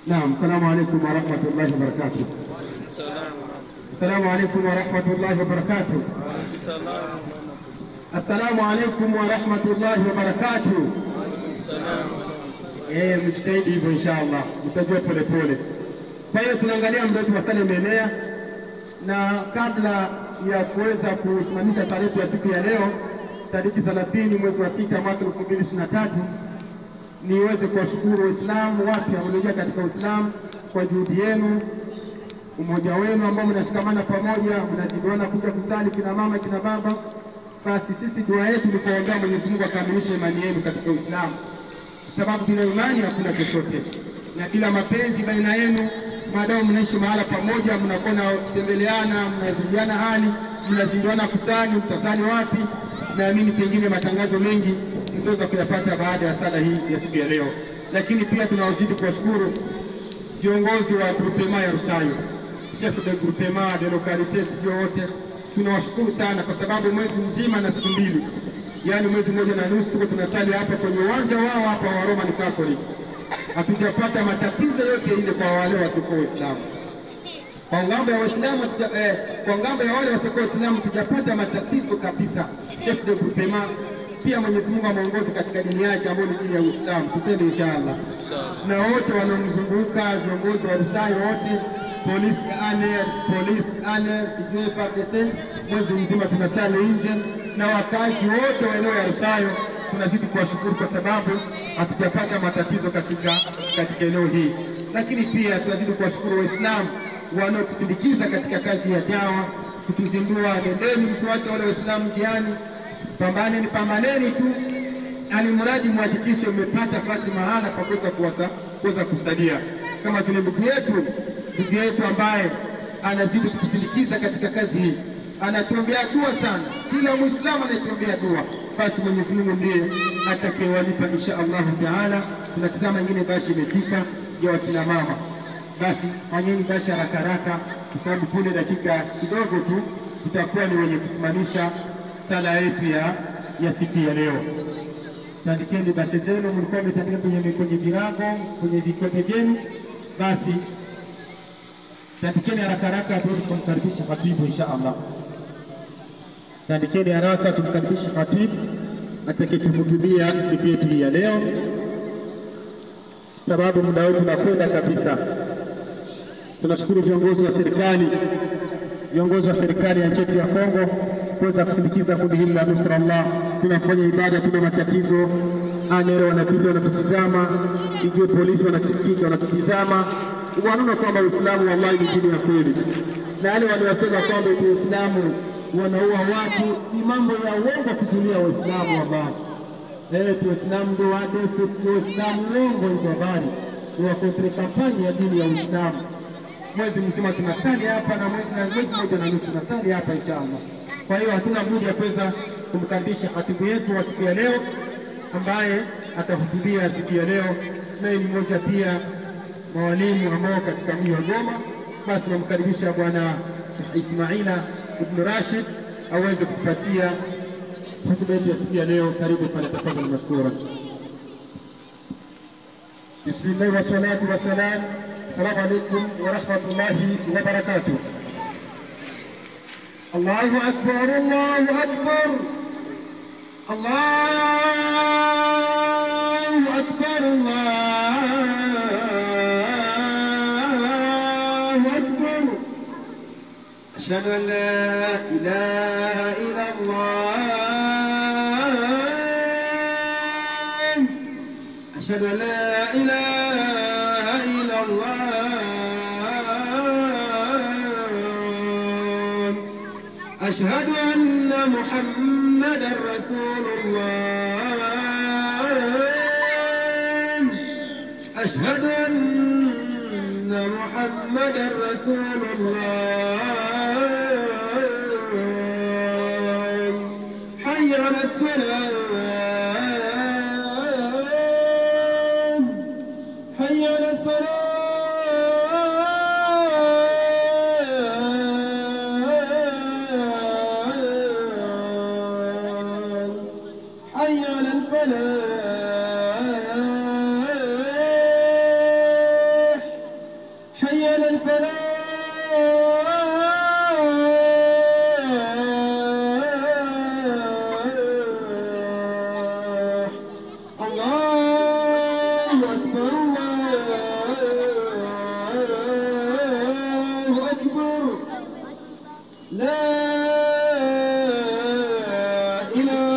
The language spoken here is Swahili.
Naam, assalamu alaikum warahmatullahi wabarakatuh. Assalamu alaikum warahmatullahi wabarakatuh. Assalamu alaikum warahmatullahi wabarakatuh. Eh, mjitahidi hivyo inshallah, mtajua polepole. Kwa hiyo tunaangalia muda wetu wa sala umeenea, na kabla ya kuweza kusimamisha sala yetu ya siku ya leo tariki 30 mwezi wa sita mwaka 2023 niweze kuwashukuru Waislamu wapya walioingia katika Uislamu kwa juhudi yenu, umoja wenu ambao mnashikamana pamoja, mnazidiana kuja kusali, kina mama kina baba. Basi sisi dua yetu ni kuombea Mwenyezi Mungu akamilishe imani yenu katika Uislamu, kwa sababu bila imani hakuna chochote, na bila mapenzi baina yenu, maadamu mnaishi mahala pamoja, mnakuwa na kutembeleana, mnazidiana hali, mnazinduana kusali, mtasali wapi? Naamini pengine matangazo mengi mtaweza kuyapata baada ya sala hii ya siku ya leo, lakini pia tunawazidi kuwashukuru viongozi wa groupema ya Rusayo, chef de groupement de localité, sijui wote tunawashukuru sana, kwa sababu mwezi mzima na siku mbili, yaani mwezi mmoja na nusu, tuko tunasali hapa kwenye uwanja wao hapa wa Roman Catholic, hatujapata matatizo yote ile kwa wale wasiokuwa Waislamu kwa ngambo ya Waislamu eh, kwa ngambo ya wale wasiokuwa Waislamu tujapata matatizo kabisa. Chef de groupement pia Mwenyezi Mungu amuongoze katika dini yake ambayo ni dini ya Uislamu, tuseme inshallah. Na wote wanaomzunguka viongozi wa Rusayo wote, polisi aner, polisi aner, sijui FARDC, mwezi mzima tunasali nje, na wakazi wote wa eneo ya Rusayo tunazidi kuwashukuru kwa sababu hatujapata matatizo katika katika eneo hii, lakini pia tunazidi kuwashukuru Waislamu wanaotusindikiza katika kazi ya dawa, kutuzindua. Nendeni, msiwache wale Waislamu njiani, pambaneni, pambaneni tu, alimradi mhakikishe mmepata basi mahala pa kuweza kuwasa kuweza kusalia, kama vile ndugu yetu ndugu yetu ambaye anazidi kutusindikiza katika kazi hii, anatuombea dua sana. Kila Muislamu anaituombea dua, basi Mwenyezi Mungu ndiye atakayewalipa insha Allahu taala. Tunatizama ingine bashi imefika ya wakina mama basi fanyeni basi haraka haraka, kwa sababu punde dakika kidogo tu tutakuwa ni wenye kusimamisha sala yetu ya ya siku ya leo. Tandikeni bashe zenu, mlikuwa mmetandika kwenye kwenye virago kwenye vikombe vyenu, basi tandikeni haraka haraka tuweze kumkaribisha khatibu insha Allah. Tandikeni haraka tumkaribishe khatibu atakayetuhutubia siku yetu hii ya leo, sababu muda wetu unakwenda kabisa. Tunashukuru viongozi wa serikali, viongozi wa serikali ya nchi yetu ya Kongo kuweza kusindikiza kundi hili la Nusra Allah. Tunafanya ibada, tuna matatizo, anero wanapita wanatutizama, sijui polisi wanatupiga wanatutizama, wanaona kwamba Uislamu wallahi ni dini ya kweli, na wale waliosema kwamba eti Uislamu wanaua watu ni mambo ya uongo kuzulia Waislamu wallahi. Eti Waislamu ndio wadefu, sio Waislamu, uongo hizo habari, ni wakontre kampani ya dini ya Uislamu mwezi mzima tunasali hapa na mwezi na mwezi mmoja na nusu tunasali hapa inshallah. Kwa hiyo hatuna budi ya kuweza kumkaribisha khatibu yetu wa siku ya leo ambaye atahutubia siku ya leo, naye ni mmoja pia mawalimu ambao katika mji wa Goma. Basi tunamkaribisha Bwana Ismaila Ibn Rashid aweze kutupatia hutuba yetu ya siku ya leo. Karibu pale, tafadhali mashkura. Bismillah wassalatu wassalam السلام عليكم ورحمة الله وبركاته الله أكبر الله أكبر الله أكبر الله أكبر أشهد أن لا إله إلا الله أشهد أن لا إله إلا الله أشهد أن محمدا رسول الله أشهد أن محمدا رسول الله حي على الصلاة حي على الصلاة حي على الفلاح ina